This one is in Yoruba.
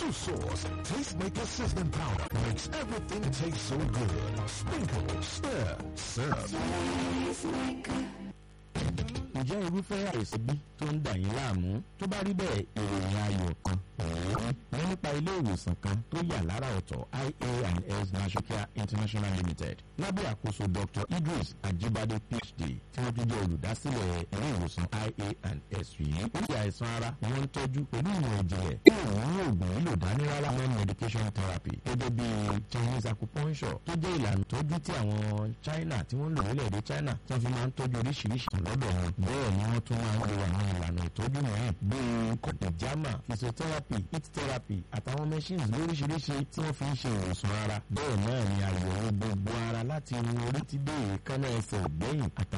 tomato sauce, Tastemaker seasoning powder makes everything taste so good. Sprinkle, stir, serve. ǹjẹ́ irúfẹ́ àìsàn bí tó ń dà yín láàmú tó bá rí bẹ́ẹ̀ ìròyìn ayọ̀ kan wọ́n nípa ilé ìwòsàn kan tó yà lára ọ̀tọ̀ ia&s Nashokia International Limited lábẹ́ àkóso Dr. Idris Ajibade PhD tí wọ́n tún jẹ́ olùdásílẹ̀ ilé ìwòsàn ia&s yìí oríṣi àìsàn ara ni wọ́n ń tọ́jú pẹ̀lú ìmọ̀ ìjìnlẹ̀ tí òun ní oògùn lílò dání rárá non medication therapy gẹ́gẹ́ bí Chinese acupuncture tó jẹ́ ìlànà ìtọ́jú tí àwọn China tí wọ́n lò nílẹ̀-èdè China tí wọ́n fi máa ń tọ́jú oríṣiríṣi kan lọ́dọ̀ wọn bẹ́ẹ̀ ni wọ́n tún máa ń lo àwọn ìlànà ìtọ́jú mìíràn bíi kọ̀dẹ̀jámà physiotherapy heat therapy àtàwọn machines lóríṣiríṣi tí wọ́n fi ń ṣe ìwòsàn ara bẹ́ẹ̀ náà ni àyẹ̀wò gbogbo ara láti irun orí ti dé èékánná ẹsẹ̀ ògbẹ́yìn àtàwọn